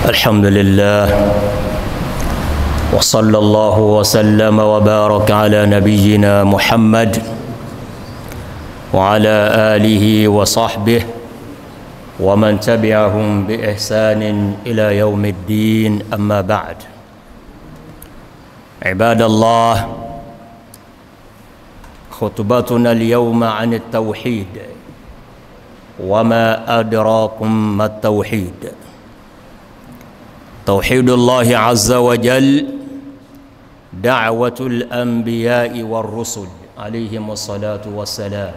الحمد لله وصلى الله وسلم وبارك على نبينا محمد وعلى آله وصحبه ومن تبعهم بإحسان إلى يوم الدين أما بعد عباد الله خطبتنا اليوم عن التوحيد وما أدراكم ما التوحيد توحيد الله عز وجل دعوة الأنبياء والرسل عليهم الصلاة والسلام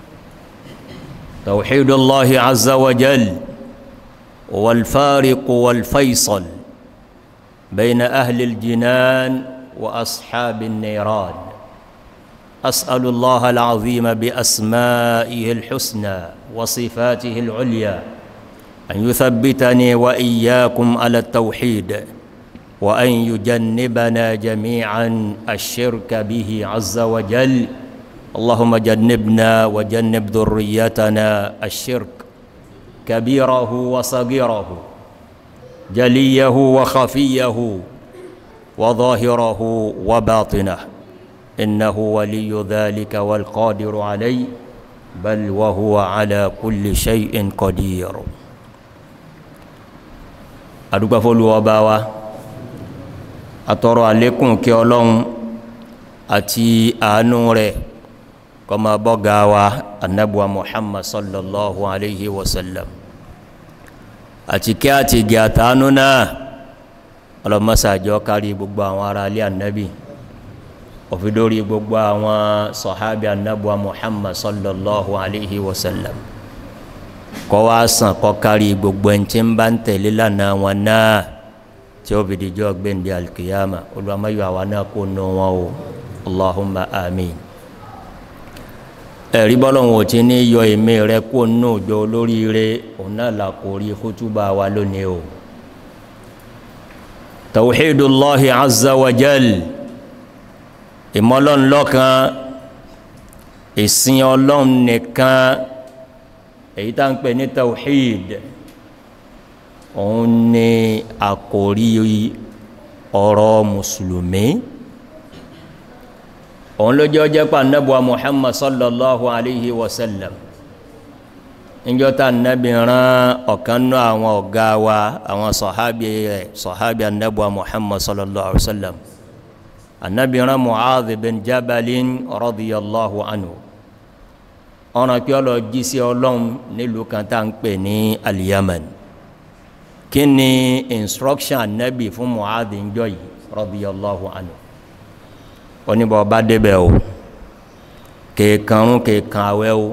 توحيد الله عز وجل والفارق والفيصل بين أهل الجنان وأصحاب النيران أسأل الله العظيم بأسمائه الحسنى وصفاته العليا أن يثبتني وإياكم على التوحيد وأن يجنبنا جميعا الشرك به عز وجل اللهم جنبنا وجنب ذريتنا الشرك كبيره وصغيره جليه وخفيه وظاهره وباطنه إنه ولي ذلك والقادر عليه بل وهو على كل شيء قدير adúgbà fọlùwọba wa atọrọ àlékún kí ọlọ́run àti àánú rẹ̀ kọmọ bọ́gá wa anabuwa muhammad sallallahu alayhi wa sallam àti kí a ti gẹ̀ àtàánú náà ọlọ́mọsàájọ́ kárí gbogbo àwọn ará ilé anabi òfidórí gbogbo àwọn sọ̀hábí anabuwa muhammad sallallahu alayhi wa sallam kọ́ wá sàn kọ́ kárí gbogbo ẹni tí ń bá ń tẹ̀lé lánàá wọn náà tí ó fi dìjọ́ gbẹ̀ndẹ̀ alkiyama olùwàmáyọ̀ àwa náà kó nù wọn o allahumma amin ẹ̀rí bọ́lọ́hún ò ti ní yọ èmi rẹ kó nù jọ olóríire òun náà là kó rí kútúbà wa lónìí o tawhidullahi azza wa jal ìmọ̀lọ́nlọ́kan ìsìn ọlọ́run nìkan èyí tá ń pè ní tawhid òun ni àkòrí ọ̀rọ̀ mùsùlùmí òun ló jẹ́ ọjọ́ pa nẹ́bùwa muhammad sallallahu alayhi wa sallam níjọ́ tá nẹ́bì rán ọ̀kan náà àwọn ọ̀gá wa àwọn sọ̀hábì rẹ̀ sọ̀hábì nẹ́bùwa muhammad sallallahu alayhi wa sallam annabi rán mu'adh bin jabalin radiyallahu anhu ọ̀ràn pé ọlọ jí sí ọlọ́run nílùú kan tá ń pè ní aliyaman kí ni instruction anabi fún mu'adhi ń jọ yìí radiyallahu anhu oníbọ̀ bá débẹ̀ o kèèkànrún kèèkàn àwẹ́ o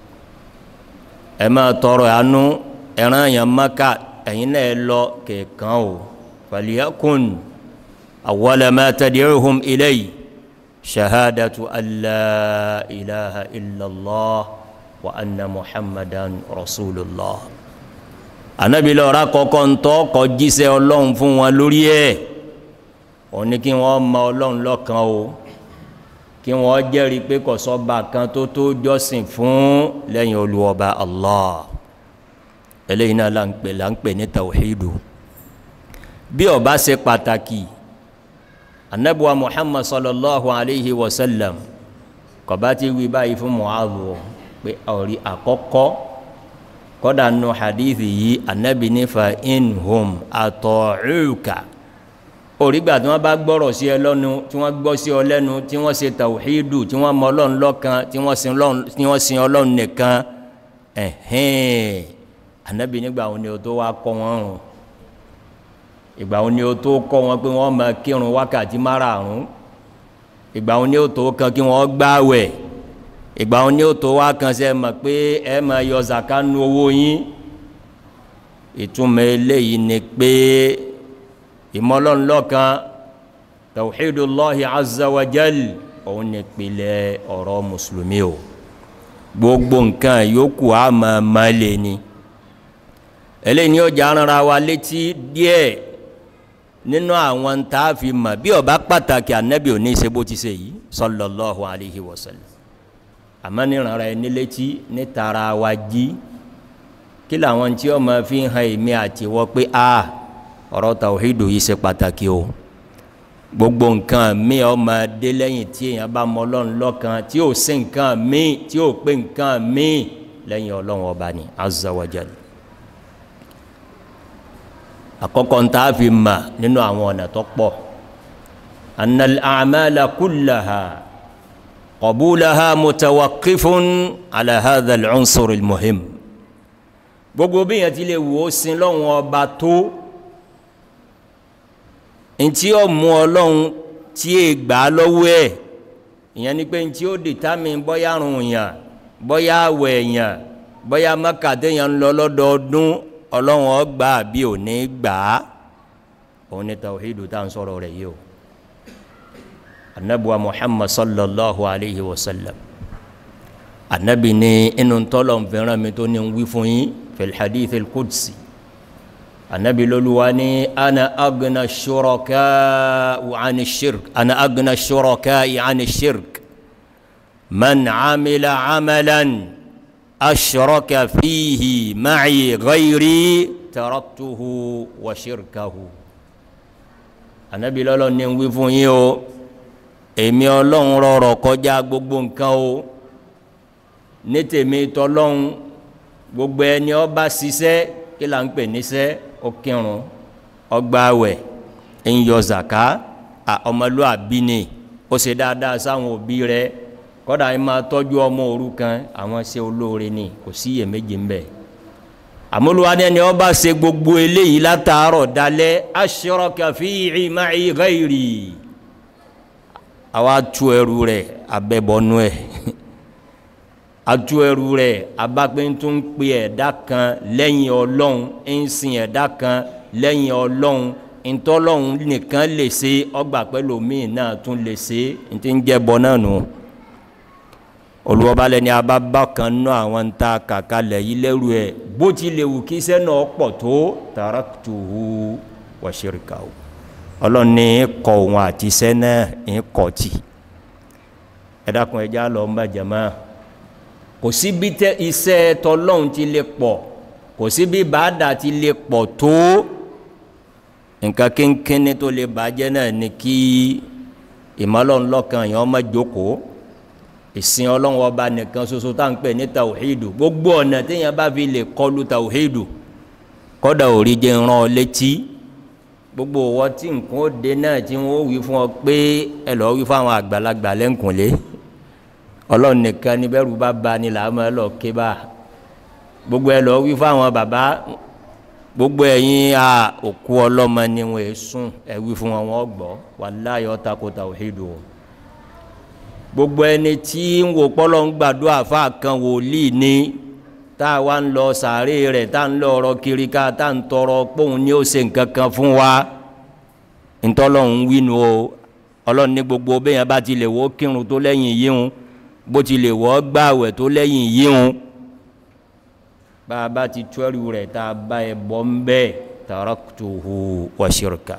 ẹ máa tọrọ àánú ẹran èèyàn maka ẹ̀yin náà lọ kèèkàn o falyakun awwala ma tad'uhum ilayhi shahadatu alla ilaha illallah wa anna muhammadan rasulullah anabi lọ́ra kọ́kọ́ ń tọ́ kọ́ jíṣẹ́ ọlọ́run fún wọn lórí ẹ̀ ó ní kí wọ́n mọ ọlọ́run lọ́kan o kí wọ́n jẹ́rìí pé kò sọ́ba kan tó tó jọ́sìn fún lẹ́yìn olùwọ́ba allah eléyìí náà là ń pè là ń pè ní tawhidu bí ó bá ṣe pàtàkì anabuwa muhammad sallallahu alayhi wa sallam kọba ti wí báyìí fún mu'adhu pé ọ̀rí àkọ́kọ́ kọ́dà nù hadithi yìí anabi nífa inhum atọ̀ọ̀rùkà orígbà tí wọ́n bá gbọ́rọ̀ sí ẹ lọ́nu tí wọ́n gbọ́ sí ọ lẹ́nu tí wọ́n ṣe tawhidu tí wọ́n mọ ọlọ́run lọ́kan tí wọ́n sin ọlọ́run nìkan ẹ̀hẹ́n anabi nígbà wọn ni o tó wá kọ́ wọn rùn ìgbà wọn ni ó tó kọ́ wọn pé wọ́n máa kírun wákàtí márààrún ìgbà wọn ni ó tó kan kí wọ́n gbáwẹ̀ ìgbà wọn ni ó tó wá kan sẹ́ mọ̀ pé ẹ máa yọ zaka nu owó yín ìtumọ̀ eléyìí ni pé ìmọ̀lọ́nlọ́kan tawhidullahi azza wa jal òun ni pilẹ̀ ọ̀rọ̀ mùsùlùmí o gbogbo nǹkan yòókù á máa máa lè ní eléyìí ni ó jà rárá wa létí díẹ̀ nínú àwọn tá a fi mọ̀ bí ó bá pàtàkì ànábì òní ṣe bó ti ṣe yìí sallallahu alayhi wa sallam àmọ́ níranra ẹni létí nítara wa jí kí làwọn tí ó máa fi hàn èmi àti wọ́n pé a ọ̀rọ̀ tawhidu yìí ṣe pàtàkì o gbogbo nǹkan mi ọ máa dé lẹ́yìn tí èèyàn bá mọ ọlọ́run lọ́kan tí ò sí nǹkan mi tí ò pé nǹkan mi lẹ́yìn ọlọ́run ọba ni azza wa jal àkọ́kọ́ ń tá a fi mà nínú àwọn ọ̀nà tó pọ̀ annal a'mala kullaha qabulaha mutawaqqifun ala hadha al-unsur al-muhim gbogbo bí yẹn ti lè wò ó sin lọ́wọ́n ọba tó ntí ó mú ọlọ́run tí è gbà á lọ́wọ́ ẹ̀ ìyẹn ni pé ntí ó dìtámì bọ́yá rùn yàn bọ́yá àwẹ̀ yàn bọ́yá mọ́kàdé yàn ń lọ lọ́dọọdún ọlọ́run ó gbà bí ò ní gbà á òun ni tawhidu tá à ń sọ̀rọ̀ rẹ̀ yìí o anabuwa muhammad sallallahu alayhi wa sallam anabi ni inú tọ́lọ̀ nfẹ́ràn mi tó ní wí fún yín fil hadith al-qudsi anabi loluwa ni ana agna shuraka ani shirk ana agna shuraka ani shirk man amila amalan ashraka fihi ma'i ghayri taraktuhu wa shirkahu anabi lọ́lọ́ ní wí fún yín o èmi ọlọ́run rọrọ̀ kọjá gbogbo nǹkan o ní tèmi tọlọ́run gbogbo ẹni ó bá ṣiṣẹ́ kí là ń pè níṣẹ́ ó kírun ó gbààwẹ̀ ń yọ zàká ọmọlúàbí ni ó ṣe dáadáa sáwọn òbí rẹ̀ kódà ẹ máa tọ́jú ọmọ òrukàn àwọn ṣe olóore ni kò sí iyèméjì ń bẹ àmúlùwádé ni ó bá ṣe gbogbo eléyìí látàárọ̀ dalẹ́ ashraka fi'i ma'i ghairi àwa tu ẹrù rẹ̀ abẹ́bọnú ẹ̀ atu ẹrù rẹ̀ abápẹ́ntún pe ẹ̀dá kan lẹ́yìn ọlọ́run ń sin ẹ̀dá kan lẹ́yìn ọlọ́run ntọ́lọ́run nìkan lè ṣe ọgbà pẹ̀lú míì náà tún lè ṣe ntí ń jẹ́ bọ náà nù olùwọ́balẹ̀ ni abábá kan ná àwọn ń ta kàkà lẹ̀ yí lẹ́rù ẹ̀ bó ti lè wù kí iṣẹ́ náà pọ̀ tó taraktuhu wa shirkahu ọlọ́run ní kọ òun àti iṣẹ́ náà ń kọ̀ tì ẹ dákun ẹja lọ ń bá jẹ̀mọ́ kò sí bí tẹ iṣẹ́ tọlọ́run ti lè pọ̀ kò sí bí bàdà ti lè pọ̀ tó nǹkan kínkínní tó lè bàjẹ́ náà ni kí ìmọ̀lọ́nlọ́kan yẹn ọmọ jókòó ìsìn ọlọ́run ọba nìkan ṣoṣo tá à ń pè ní tàwíìdù gbogbo ọ̀nà téèyàn bá fi lè kọlu tàwíìdù kọ́dà òrí jẹ́ ń rán ọ létí gbogbo ọwọ́ tí nǹkan ó dé náà tí wọ́n wí fún ọ pé ẹ lọ́ọ́ wí fún àwọn àgbàlagbà lẹ́ǹkùnlé ọlọ́run nìkan ní bẹ́rù bá ba ni làá máa lọ ké bá gbogbo ẹ lọ́ọ́ wí fún àwọn bàbá gbogbo ẹ̀yin a òkú ọlọ́mọ ni wọ́n è sùn ẹ wí fún wọn wọ́n gbọ́ wàláyé ọ̀tá kó tàwíìdù o gbogbo ẹni tí ń wò pọ́lọ́ ń gbàdúrà fún àkàn wòlíì ni tá a wá ń lọ sàárè rẹ̀ tá a ń lọ ọ̀rọ̀ kiri ká tá a ń tọrọ póun ni ó ṣe nǹkan kan fún wa ntọ́lọ́hún wínu o ọlọ́run ní gbogbo bẹ́yẹn bá ti lè wọ́ kírun tó lẹ́yìn yíhun bó ti lè wọ́ gbààwẹ̀ tó lẹ́yìn yíhun bá a bá ti tọ́rù rẹ̀ tá a bá ẹ bọ́ ń bẹ́ẹ̀ taraktuhu wa shirka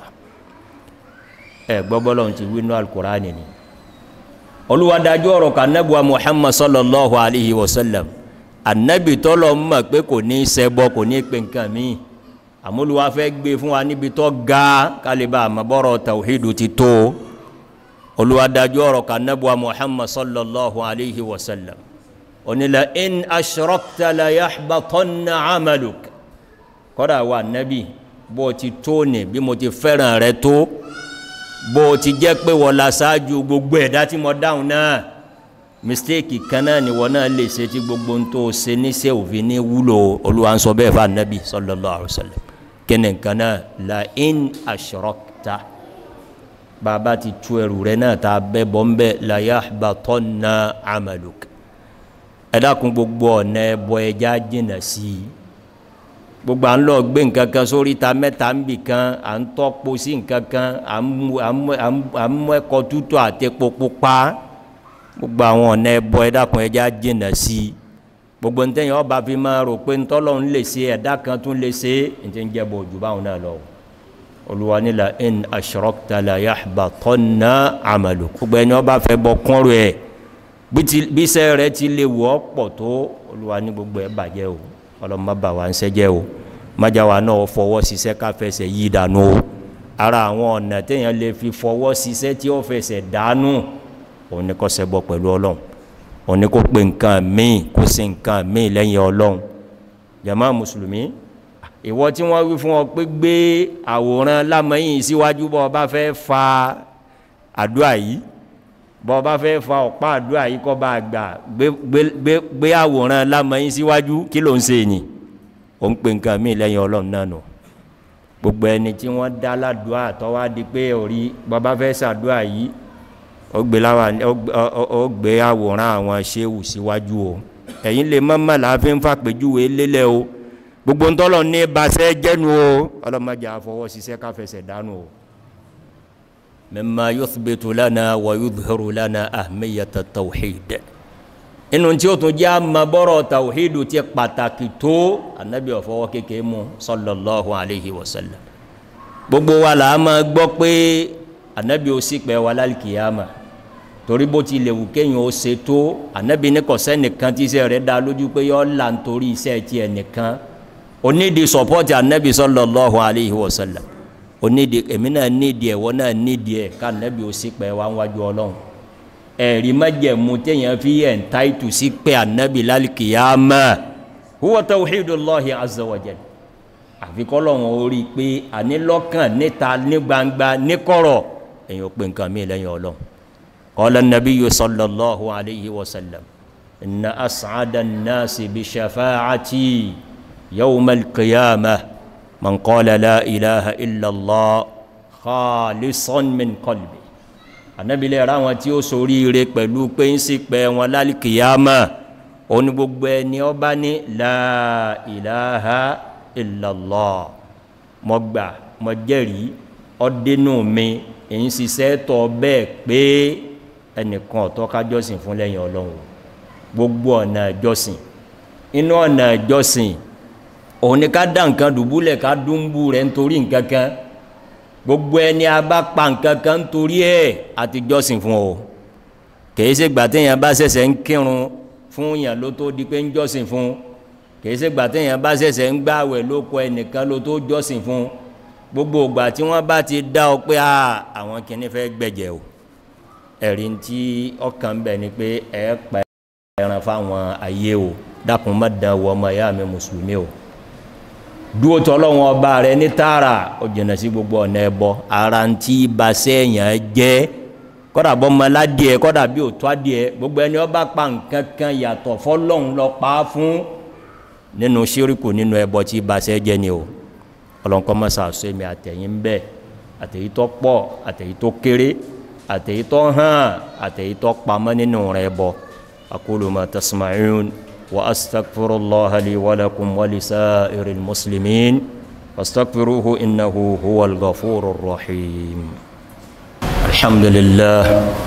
ẹ gbọ́ bọ́lọ́run ti wínú alukur'ani ni olùwàdájú ọ̀rọ̀ kan nẹ́bùa muhammad sallallahu alayhi wa sallam anabi tọ́lọ̀ mọ̀ pé kò ní ṣẹbọ kò ní pe nǹkan míì àmúlùwà fẹ́ gbé fún wa níbi tó ga kálíbà àmọ́bọ́rọ̀ tawhidu ti tó olùwàdájú ọ̀rọ̀ kan nẹ́bùa muhammad sallallahu alayhi wa sallam onílà in ashrakta la yahbatanna amaluk kọ́dà wa nabi bó ti tó ní bí mo ti fẹ́ràn rẹ tó bó ti jẹ́ pé wọ́n la ṣáájú gbogbo ẹ̀dá tí mo dáhùn náà mistake kan náà ni wọ́n náà lè ṣe tí gbogbo ń tó ṣe níṣẹ́ òfin ní wúlò olúwa ń sọ bẹ́ẹ̀ fún anabi sallallahu alaihi wasallam kíni nǹkan náà la in ashrakta bàbá ti tu ẹrù rẹ náà tá a bẹ́ bọ́ ń bẹ́ la yahbatanna amaluk ẹ dákun gbogbo ọ̀nà ẹbọ ẹja jìnnà sí i gbogbo à ń lọ gbé nǹkan kan sórí ta mẹ́ta ń bì kan à ń tọ́po sí nǹkan kan à ń mú ẹ̀kọ́ tútù àti epo pupa gbogbo àwọn ọ̀nà ẹbọ ẹ̀dàkùn ẹja jìnnà sí i gbogbo ntẹ́yìn ọba fi máa rò pé ntọ́lọ́run lè ṣe ẹ̀dá kan tún lè ṣe ntẹ́ ń jẹ́ bọ̀ jù báwọn náà lọ. olùwà ní la in ashrakta la yahbatanna amaluk gbogbo ẹni ọba fẹ́ bọ kúnrò ẹ̀ bí iṣẹ́ rẹ̀ ti lè wọ́ pọ̀ tó olùwà ní gbogbo ẹ̀ bàjẹ́ o ọlọ́mọ bà wá ń sẹ́jẹ́ o májáwa náà fọwọ́ ṣiṣẹ́ ká fẹsẹ̀ yí dànù o ara àwọn ọ̀nà téèyàn lè fi fọwọ́ ṣiṣẹ́ tí ó fẹsẹ̀ dànù òun ni kó ṣẹbọ pẹ̀lú ọlọ́run òun ni kó pe nǹkan míì kó ṣe nǹkan míì lẹ́yìn ọlọ́run jama mùsùlùmí ìwọ tí wọ́n wí fún ọ pé gbé àwòrán lámọ́yìn síwájú bọ́ ọ bá fẹ́ fa àdúrà yìí bọ́ ọ bá fẹ́ fa ọ̀pá àdúrà yìí kọ́ bá gbà gbé àwòrán lámọ́yìn síwájú kí ló ń ṣe ni ó ń pe nǹkan míì lẹ́yìn ọlọ́run náà nù gbogbo ẹni tí wọ́n dá ládùúà tó wá di pé orí bọ́ bá fẹ́ ṣàdúrà yìí ó gbé láwa ó gbé àwòrán àwọn ṣéwù síwájú o ẹ̀yin lè mọ́mọ́ láàfin fàpèjúwe lélẹ̀ o gbogbo ń tọ́lọ̀ ní basẹ́ jẹ́nu o ọlọ́mọdé àfọwọ́ ṣiṣẹ́ káfẹsẹ̀ dánú o mimma yuthbitu lana wa yudhiru lana ahmiyata tawhid inú tí ó tún jẹ́ àmàbọ́rọ̀ tawhidu ti pàtàkì tó anabi ọ̀fọwọ́ kékeré mu sallallahu alayhi wa sallam gbogbo wa là á máa gbọ́ pé anabi ó sì pẹ́ wa lálkìyàmà torí bó ti lè wù kéèyàn ó ṣe tó anabi ní kò sẹ́nìkan tí iṣẹ́ rẹ̀ dá lójú pé yọ́ là ń torí iṣẹ́ tiẹ̀ nìkan onídìí sọpọ́tì anabi sallallahu alayhi wa sallam onídìí èmi náà nídìí ẹ̀wọ́ náà nídìí ẹ̀ ká anabi ó sì pẹ́ wá wájú ọlọ́run ẹ̀rí májẹ̀mú téèyàn fi yẹ̀ ń táìtù sí pé anabi lálkìyàmà huwa tawhidullahi azza wa jalla àfikọ́lọ́hún orí pé àní lọ́kàn níta ní gbangba ní kọ̀rọ̀ èyàn ò pé nǹkan mí lẹ́yìn ọlọ́run qala nabiyyu sallallahu alayhi wa sallam inna as'ada an-nasi bi shafa'ati yawma al-qiyamah man qala la ilaha illa allah khalisan min qalbi ànábìlẹ̀ ra wọn tí ó soríire pẹ̀lú pé ń sì pẹ́ wọn lálìkìyàmà òun ni gbogbo ẹni ọba ní la ilaha illallah mo gbà mo jẹ́rìí ọdínú mi èyí ṣiṣẹ́ tọ́ bẹ́ẹ̀ pé ẹnìkan ọ̀tọ́ ká jọ́sìn fún lẹ́yìn ọlọ́run gbogbo ọ̀nà ìjọsìn inú ọ̀nà ìjọsìn òun ni ká dá nǹkan dùbúlẹ̀ ká dúnbù rẹ̀ nítorí nǹkan kan gbogbo ẹni a bá pa nǹkan kan nítorí ẹ̀ àti jọ́sìn fún o kìí ṣe gbà téèyàn bá ṣẹ̀ṣẹ̀ ń kírun fún yàn ló tó di pé ń jọ́sìn fún un kìí ṣe gbà téèyàn bá ṣẹ̀ṣẹ̀ ń gbààwẹ̀ ló kọ ẹnìkan ló tó jọ́sìn fún gbogbo ìgbà tí wọ́n bá ti dá ọ pé àwọn kìíní fẹ́ gbẹ̀jẹ̀ o ẹ̀rí tí ọkàn bẹ̀ ni pé ẹ pa ẹran fáwọn ayé o dákun má dán wọ ọmọ ìyá mi mùsùlùmí o dúró tọ́lọ́wọ́n ọba rẹ ní tààrà ó jìnnà sí gbogbo ọ̀nà ẹbọ ara ń tí basẹ́ èèyàn jẹ́ kọ́dà bọ́ ọmọ aládìẹ kọ́dà bí òtún adìẹ gbogbo ẹni ọba pa nǹkan kan yàtọ̀ fọlọ́hún lọ pa á fún nínú ṣíríkù nínú ẹbọ tí basẹ́ jẹ́ ni o ọlọ́nkọ́ mọ́sá sọ èmi àtẹ̀yìn bẹ́ẹ̀ àtẹ̀yí tó pọ̀ àtẹ̀yí tó kéré àtẹ̀yí tó hàn àtẹ̀yí tó pamọ́ nínú rẹ̀ bọ̀ aqulu ma tasma'un wa astaghfirullaha li wa lakum wa lisa'iril muslimin fastaghfiruhu innahu huwal ghafurur rahim alhamdulillah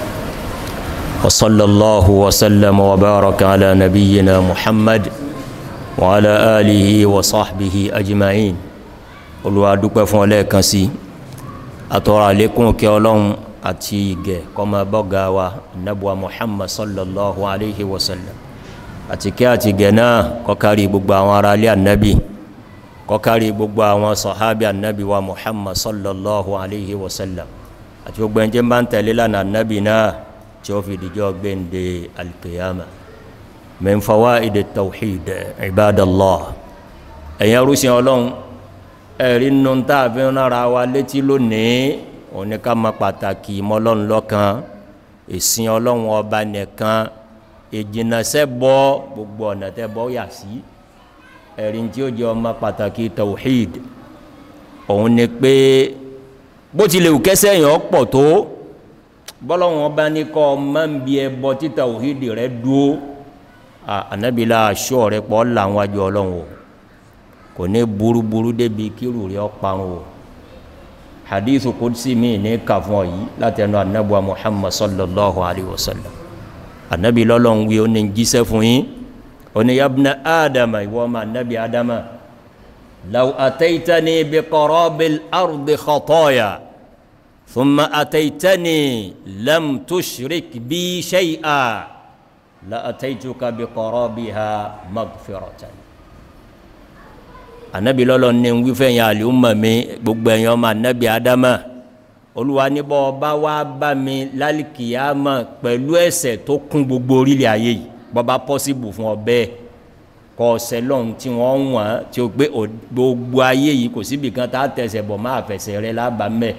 wa sallallahu wa sallam wa baraka ala nabiyyina muhammad wa ala alihi wa sahbihi ajma'in olúwa dúpẹ́ fún ọlẹ́ẹ̀kan sí àtọ́rọ àlékún kí ọlọ́run àti ìgẹ̀ kọmọ bọ́gá wa nabuwa muhammad sallallahu alaihi wasallam àti kí àti ìgẹ̀ náà kọkàrí gbogbo àwọn ará alẹ́ annabi kọkàrí gbogbo àwọn sọ̀hábí annabi wa muhammad sallallahu alaihi wasallam àti gbogbo ẹni tí ń bá ń tẹ̀lé lánà annabi náà tí ó fi dìjọ́ gbéǹde alkiyama min fawaid tawhid ibadallah ẹ̀yẹ rúṣin ọlọ́run ẹ̀rí nù tá a fi ń rárá wa létí lónìí òun ni ká mọ pàtàkì mọ́lọ́run lọ́kan ìsìn ọlọ́run ọba nìkan ìjìnàṣẹ́ bọ́ gbogbo ọ̀nà tẹ́ bọ́ yà sí ẹ̀rí tí ó jẹ́ ọmọ pàtàkì tawhid òun ni pé bó tilẹ̀ wù kẹ́sẹ́ yẹn pọ̀ tó bọ́lọ́run ọba ní kọ́ ọmọ ń bí ẹbọ tí tawhid rẹ dúó ànábìlà aṣọ rẹ pọ̀ làwọn àjọ ọlọ́run o kò ní burúburú débi kírù rí ọparun o hadithu kudsi mi ní kàfún ọ̀yí láti ẹnu annabuwa muhammad sallallahu alaihi wasallam annabi lọ́lọ́n wí o ní jíṣẹ́ fún yí o ní yabna adama ìwọ ma annabi adama law ataitani bi qarabil ardi khataya thumma ataitani lam tushrik bi shay'a la ataituka bi qarabiha maghfiratan anabi lọ́lọ́ ní wífẹ́ yẹn àlùmọ̀ mi gbogbo ẹ̀yàn ọmọ anabi adama olúwa níbọ̀ ọba wa bá mi lálìkìyàmọ̀ pẹ̀lú ẹ̀ṣẹ̀ tó kún gbogbo orílẹ̀ ayé yìí bọ́ba pọ́sibù fún ọ bẹ́ẹ̀ kọ́ ọ̀sẹ̀ lọ́hùn tí wọ́n wọ̀n tí ó gbé gbogbo ayé yìí kò síbi kan tá a tẹ̀sẹ̀ bọ̀ máa fẹsẹ̀ rẹ lábàá mẹ́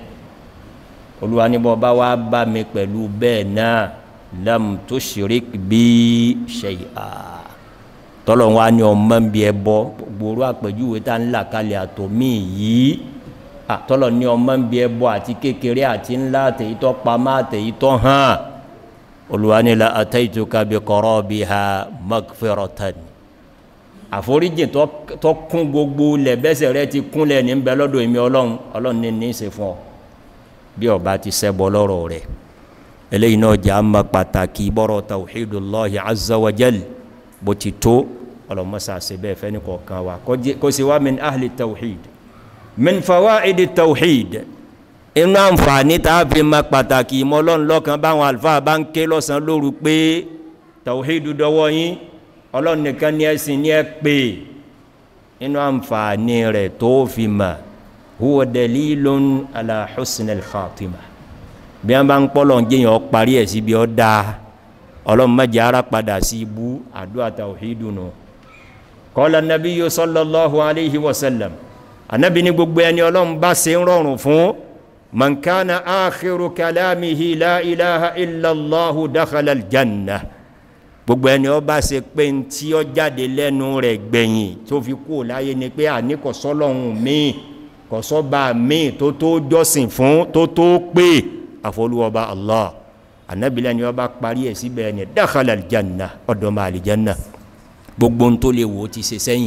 olúwa níbọ̀ ọba wa bá mi pẹ̀lú bẹ́ẹ̀ náà lam tushrik bí shay'a tọ́lọ̀ wa ni ọmọ ń bí ẹ bọ́ gbòòrò àpèjúwe tá ń là kalẹ̀ àtòmí yìí tọ́lọ̀ ni ọmọ ń bí ẹ bọ́ àti kékeré àti ńlá àtẹ̀yítọ́ pamọ́ àtẹ̀yítọ́ hàn olúwa ni la ataituka bi qarabiha maghfiratan àforíjì tó kún gbogbo lẹ̀ bẹ́sẹ̀ rẹ ti kúnlẹ̀ ní bẹ lọ́dọ̀ èmi ọlọ́run ọlọ́run ní ní í ṣe fún ọ bí ọba ti ṣẹbọ lọ́rọ̀ rẹ̀ eléyìí náà jẹ́ àmà pàtàkì bọ́rọ̀ tawhidullahi azza wa jal bó ti tó ọlọ́mọsá ṣe bẹ́ẹ̀ fẹ́ ní kọ̀ọ̀kan wa kó sì wá min ahli tawhid min fawaidi tawhid inú àǹfààní tá a fi ma pàtàkì ìmọ̀ ọlọ́run lọ́kan báwọn àlùfáà bá ń ké lọ́sàn lóru pé tawhid dọwọ́ yín ọlọ́run nìkan ní ẹ̀sìn ní ẹ pé inú àǹfààní rẹ̀ tó fi mà huwa dalilun ala husnil khatimah bí wọn bá ń pọ́lọ̀ ń jẹyàn parí ẹ̀ síbi ọ́ dáa ọlọ́run mẹ́jẹ ara padà sí ibú àdúrà tawhidu nù qala nabiyyu sallallahu alayhi wa sallam anabi ní gbogbo ẹni ọlọ́run bá ṣe ń rọrùn fún man kana akhiru kalamihi la ilaha illallahu dakhala aljanna gbogbo ẹni ó bá ṣe pé ń tí ó jáde lẹ́nu rẹ̀ gbẹ̀yìn tó fi kú láyé ni pé àníkọ̀sọ́lọ́hún míì kọ̀sọ́ba míì tó tó jọ́sìn fún tó tó pé àfọlùwọba allah anabilẹ ni wọn bá parí ẹ síbẹ̀ ni dakhala aljanna ọdọmọ alijanna gbogbo ń tó lè wò ó ti ṣe sẹ́yìn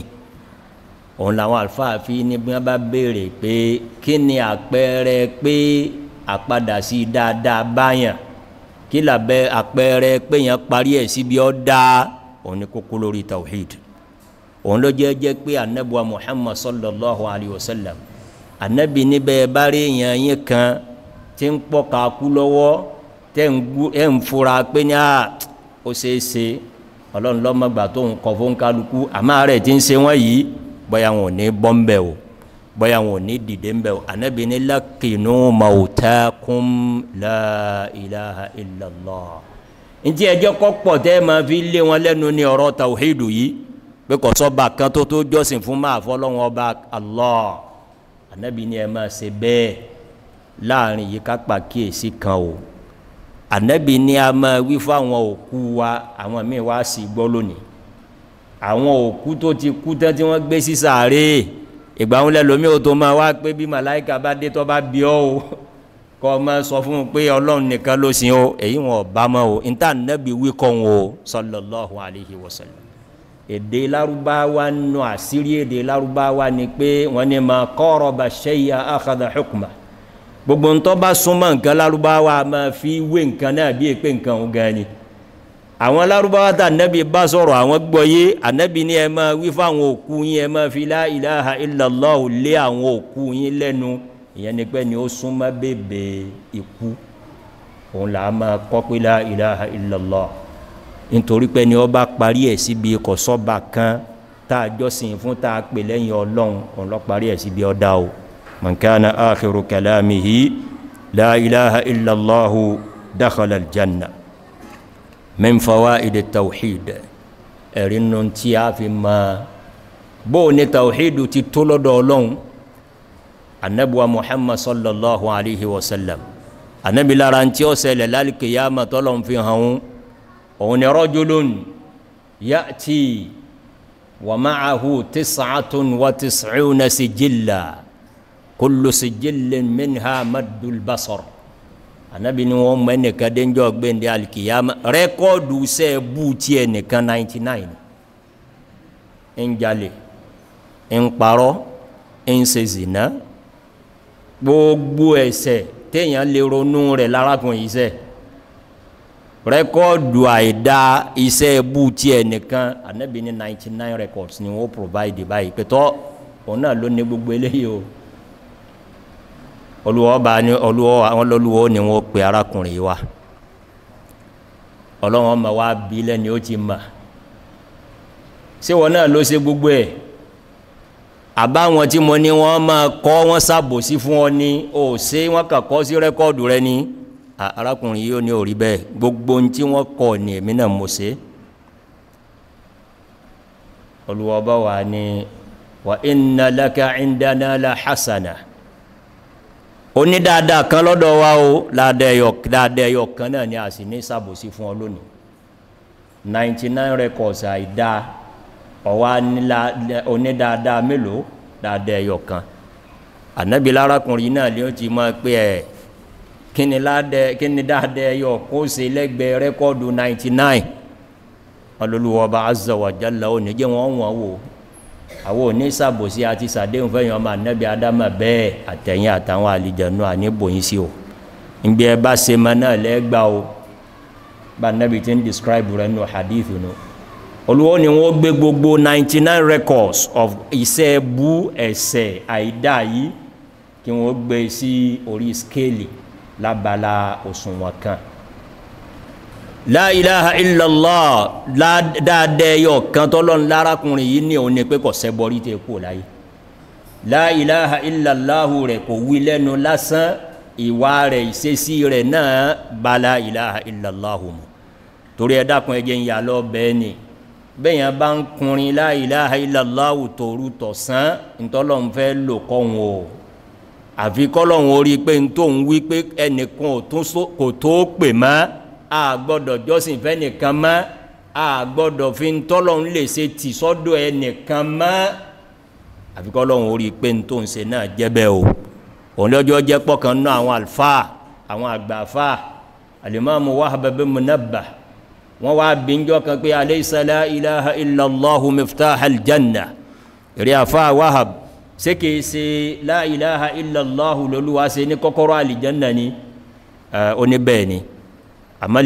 òun làwọn àlùfáà fi ní bí wọn bá béèrè pé kí ni àpẹẹrẹ pé àpadà sí dáadáa báyàn kí làbẹ àpẹẹrẹ pé yẹn parí ẹ síbi ọ dáa òun ni kókó lórí tawhid òun ló jẹ́ jẹ́ pé anabuwa muhammad sallallahu alayhi wa sallam anabi níbẹ̀ bá rí yẹn yín kan tí ń pọ̀ ká kú lọ́wọ́ tẹ́ ń fura pé ní à ó ṣeé ṣe ọlọ́run lọ́mọgbà tó ń kọ̀ fún kálukú àmọ́ rẹ̀ tí ń ṣe wọ́n yìí bóyá wọn ò ní bọ́ ń bẹ̀ o bóyá wọn ò ní dìde ń bẹ̀ o ànábì ní lákìnnú mautakum la ilaha illallah ntí ẹjọ́ kọ́ pọ̀ tẹ́ ẹ máa fi lé wọn lẹ́nu ní ọ̀rọ̀ tawhidu yìí pé kò sọ́ba kan tó tó jọ́sìn fún máa fọlọ́wọn ọba Allah ànábì ní ẹ máa ṣe bẹ́ẹ̀ láàrin yìí ká pàkíyèsí kan o ànábì ní a máa wí fún àwọn òkú wa àwọn míì wá sí gbọ́ lónìí àwọn òkú tó ti kú tán tí wọ́n gbé sí sàárè ìgbà wọn lẹ́lòmí ò tó máa wá pé bí màláìka bá dé tó bá bí ọ́ o kọ́ ọ máa sọ fún un pé ọlọ́run nìkan ló sin o èyí wọn ò bá mọ́ o níta ànábì wí kọ́ wọn o sallallahu alayhi wa sallam èdè lárúbáwá nù àṣírí èdè lárúbáwá ni pé wọ́n ní ma qaraba shay'a akhadha hukma gbogbo ntọ́ bá súnmọ́ nǹkan lárúbáwá máa fi wé nǹkan náà bí èpè nǹkan òun gan ni àwọn lárúbáwá tá ànábì bá sọ̀rọ̀ àwọn gbọ́ yé ànábì ní ẹ máa wí fáwọn òkú yín ẹ máa fi la ilaha illallah lé àwọn òkú yín lẹ́nu ìyẹn ni pé ni ó súnmọ́ bèbè ikú òun là á máa kọ́ pé la ilaha illallah nítorí pé ni ó bá parí ẹ̀ síbi kọ̀sọ́ba kan tá a jọ́sìn fún tá a pè lẹ́yìn ọlọ́run òun lọ́ parí ẹ̀ síbi ọ̀dà o. من كان آخر كلامه لا إله إلا الله دخل الجنة من فوائد التوحيد ẹ̀rínú tí a fi ma bó ní tawhidu ti tó lọ́dọ̀ ọlọ́run anabuwa muhammad sallallahu alaihi wasallam anabi lára tí ó ṣẹlẹ̀ lálìkìyàmà tọ́lọ́n fi hàn òun ni rajulun ya'ti wa ma'ahu tis'atun wa tis'una sijilla kullu sijillin minha maddul basar anabi ni wọn mọ ẹnìkan dénjọ gbẹndé alikiyama rẹkọọdù sẹ bú tiẹ nìkan ninety nine ń jalè ń parọ́ ń ṣe zina gbogbo ẹ̀ṣẹ̀ téèyàn lè ronú rẹ̀ lárakùnrin yìí ṣẹ̀ rẹkọọdù àìda iṣẹ́ bú tiẹ nìkan anabi ni ninety nine records ni wọn provide báyìí pẹtọ òun náà ló ní gbogbo eléyìí o olùwọ́ bá ní olùwọ́ àwọn olùwọ́ ni wọ́n pe arákùnrin yìí wá ọlọ́wọ́n ma wá bí lẹ́ni ó ti mà ṣé wọn náà ló ṣe gbogbo ẹ̀ àbáwọn tí mo ní wọ́n máa kọ́ wọ́n ṣàbòsí fún ọ ní o ṣe wọ́n kàn kọ́ sí rẹ́kọ́ọ̀dù rẹ ní arákùnrin yìí ó ní orí bẹ́ẹ̀ gbogbo ohun tí wọ́n kọ́ ní èmi náà mo ṣe olùwọ́bá wa ní wa inna laka indana la hasana oní dáadáa kan lọ́dọ̀ wa o dáadáa ẹyọ kan náà ni a sì ní ṣàbòsí fún ọ lónìí 99 records àìdá ọ̀wá onídáadáa mélòó dáadáa ẹyọ kan ànábi lárakùnrin náà ló ti mọ̀ pé ẹ̀ kí ni dáadáa ẹyọ kó ṣe lẹ́gbẹ̀ẹ́ rẹ́kọ́ọ̀dù 99 ọlọ́lùwọ́ba azza wa jalla ò ní jẹ́ wọ́n wọ́n wò àwọn oníṣàbòsí àti sàdéhùn fẹ́yìn ọmọ ànábi adama bẹ́ẹ̀ àtẹ̀yìn àtàwọn àlìjẹ̀nù àníbòyìn sí o ìgbé ẹ bá ṣe mọ náà lẹ́gbàá o bá ànábi ti ń describe rẹ̀ nù hadith nù olùwọ́ ni wọ́n gbé gbogbo 99 records of iṣẹ́ bú ẹ̀sẹ̀ àìdá yìí kí wọ́n gbé sí orí skéèlì lábala òṣùwọ̀n kan la ilaha illallah dáadẹ́ yọ kan tọ́lọ́n lárakùnrin yìí ní òun ni pé kò sẹ́bọrí tẹ́ kú láyé la ilaha illallahu rẹ̀ kò wí lẹ́nu lásán ìwà rẹ̀ ìṣesí rẹ̀ náà bá la ilaha illallahu mu torí ẹ dákun ẹ jẹ́ ń yà lọ bẹ́ẹ̀ ni bẹ́yàn bá ń kunrin la ilaha illallahu tòru tọ̀sán ntọ́lọ́n fẹ́ lò kọ́hún o àfi kọ́lọ́hún orí pé ntòun wí pé ẹnìkan kò tó pè mọ́ a gbọ́dọ̀ jọ́sìn fẹ́ nìkan mọ́ a gbọ́dọ̀ fi ń tọ́lọ́hún lè ṣe tì sọ́dọ̀ ẹ nìkan mọ́ àfi kọ́lọ́hún orí pé ntòun ṣe náà jẹ́ bẹ́ẹ̀ o òun lọ́jọ́ jẹ́ pọ̀kan náà àwọn àlùfáà àwọn àgbàfáà alimami Wahab bin Munabbah wọ́n wá bíjọ́ kan pé alaysa la ilaha illallahu miftah aljanna rí àfá wahab ṣé kìí ṣe la ilaha illallahu lolúwa ṣe ní kọ́kọ́rọ́ aljanna ni oníbẹ̀ ni àmọ́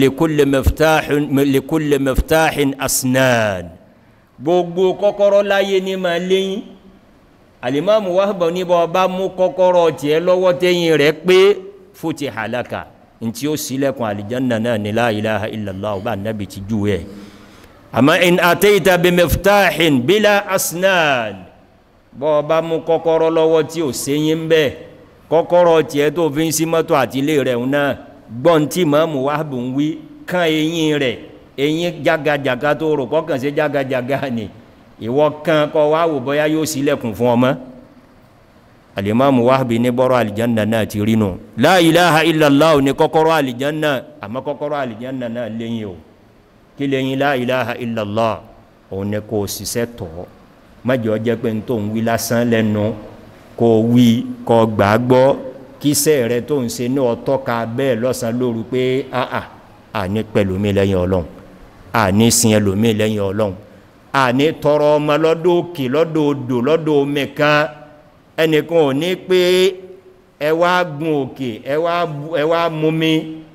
likulli miftahin asnan gbogbo kọ́kọ́rọ́ láyé ní ma léyìn alimamu wahab ní bọ́ bá mú kọ́kọ́rọ́ tiẹ̀ lọ́wọ́ tẹ́yìn rẹ̀ pé futiha laka ntí ó sílẹ̀kùn àlìjánà náà ní la ilaha illallah bá nábi ti jú ẹ̀ àmọ́ in àtẹ́yìta bí mẹ́ftáhìn bílá asnan bọ́ bá mú kọ́kọ́rọ́ lọ́wọ́ tí ó séyìn bẹ́ kọ́kọ́rọ́ tí ẹ tó fi ń sí mọ́tò àti ilé rẹ̀ náà gbọ́n tí mọ́mù wá bù ń wí kán eyín rẹ̀ eyín jágajàga tó rò kọ́kàn sí jágajàga ni ìwọ kan kọ́ wá wò bọ́yá yóò sílẹ̀kùn fún ọmọ alimamu wahabi ní bọ́rọ̀ alijanna náà ti rí nù la ilaha illallah ní kọ́kọ́rọ́ alijanna àmọ́ kọ́kọ́rọ́ alijanna náà lẹ́yìn o kí lẹ́yìn la ilaha illallah òun ní kò ṣiṣẹ́ tọ́ májọ jẹ́ pé tó ń wí lásán lẹ́nu kò wí kò gbàgbọ́ kíṣẹ́ rẹ tó ń ṣe ní ọtọ́ ka bẹ́ẹ̀ lọ́sàn lóru pé àà àní pẹ̀lú mi lẹ́yìn ọlọ́run àní sin ẹlòmí lẹ́yìn ọlọ́run àní tọrọ ọmọ lọ́dọ̀ òkè lọ́dọ̀ odò lọ́dọ̀ omi kan ẹnìkan ò ní pé ẹ wá gun òkè ẹ wá mumi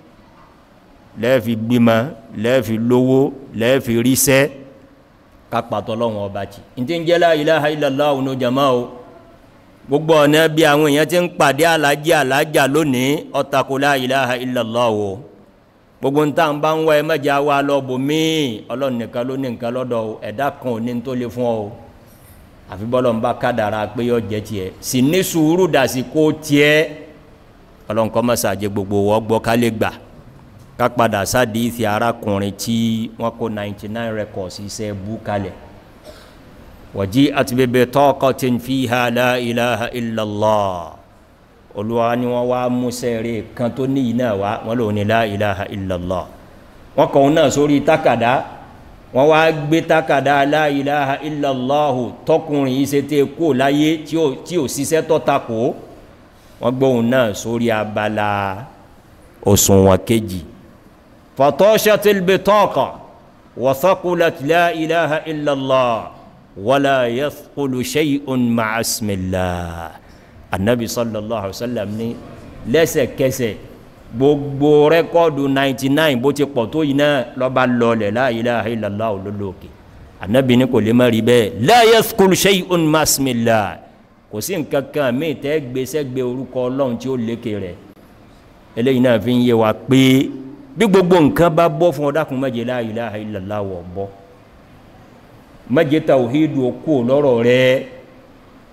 lẹ́ẹ̀fi gbímọ lẹ́ẹ̀fi lówó lẹ́ẹ̀fi ríṣẹ́ kápátọ́ lọ́wọ́n ọba jì ní tí ń jẹ́ la ilaha illallah òun jama o gbogbo ọ̀nà bí àwọn èèyàn ti ń pàdé alájí alájà lónìí ọ̀tàkù la ilaha illallah o gbogbo ń tàn bá ń wá ẹ mẹ́jà wa lọ́bù míì ọlọ́run nìkan ló ní nǹkan lọ́dọ̀ ẹ̀dá kan ò ní tó lè fún ọ àfi bọ́lọ̀ ń bá kádàrá pé yọ jẹ́ tiẹ̀ sì ní sùúrù dàsí kó tiẹ̀ ọlọ́run kọ́ mọ́sàájẹ́ gbogbo wọ́n gbọ́ ká lè gbà ká padà sáàdì ìfì arákùnrin tí wọ́n kó 99 records iṣẹ́ bú kalẹ̀ wọ̀jí àti bèbè taqatin fiha la ilaha illallah olúwa ni wọ́n wá múṣẹ́ rẹ̀ kan tó ní iná wá wọ́n lò ní la ilaha illallah wọ́n kọ̀ náà sórí tákàdá wọ́n wá gbé tákàdá la ilaha illallahu tọkùnrin yìí ṣe tẹ́ kó láyé tí ò ṣiṣẹ́ tọ́takò wọ́n gbóhùn náà sórí abala òṣùwọ̀n kejì fatashatil bitaqa wa thaqulat la ilaha illallah wala yathqulu shay'un ma'a ismillah anabi sallallahu alaihi wa sallam ní lẹ́sẹ̀kẹsẹ̀ gbogbo rẹ́kọ́ọ̀dù 99 bó ti pọ̀ tó yìí náà lọ́ba lọlẹ̀ la ilaha illallah olólòkè anabi ní kò lè má rí bẹ́ẹ̀ la yathqulu shay'un ma'a ismillah kò sí nǹkan kan míì tẹ́ gbèsè gbé orúkọ ọlọ́run tí ó lékè rẹ̀ eléyìí náà fi ń yé wa pé bí gbogbo nǹkan bá bọ́ fún ọdákun má jẹ́ la ilaha illallah wọ̀ bọ́ má jẹ́ tawhidu okú lọ́rọ̀ rẹ̀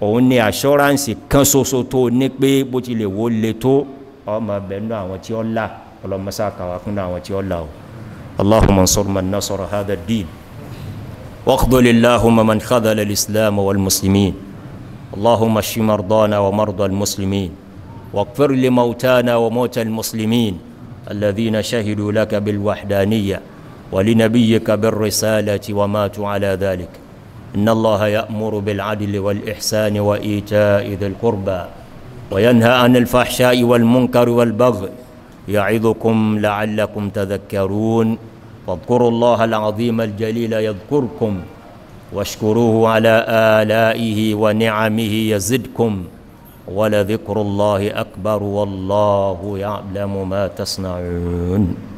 òun ni assurance kan ṣoṣo tó ní pé bó ti lè wo le tó ọmọ bẹ̀rù àwọn tí ó là ọlọ́mọsá kàwá kún àwọn tí ó là o allahumma ansur man nasara hadha ad-din واخذل اللهم من خذل الإسلام والمسلمين اللهم اشف مرضانا ومرضى المسلمين واغفر لموتانا وموتى المسلمين الذين شهدوا لك بالوحدانية ولنبيك بالرسالة وماتوا على ذلك إن الله يأمر بالعدل والإحسان وإيتاء ذي القربى وينهى عن الفحشاء والمنكر والبغي يعظكم لعلكم تذكرون فاذكروا الله العظيم الجليل يذكركم واشكروه على آلائه ونعمه يزدكم ولذكر الله أكبر والله يعلم ما تصنعون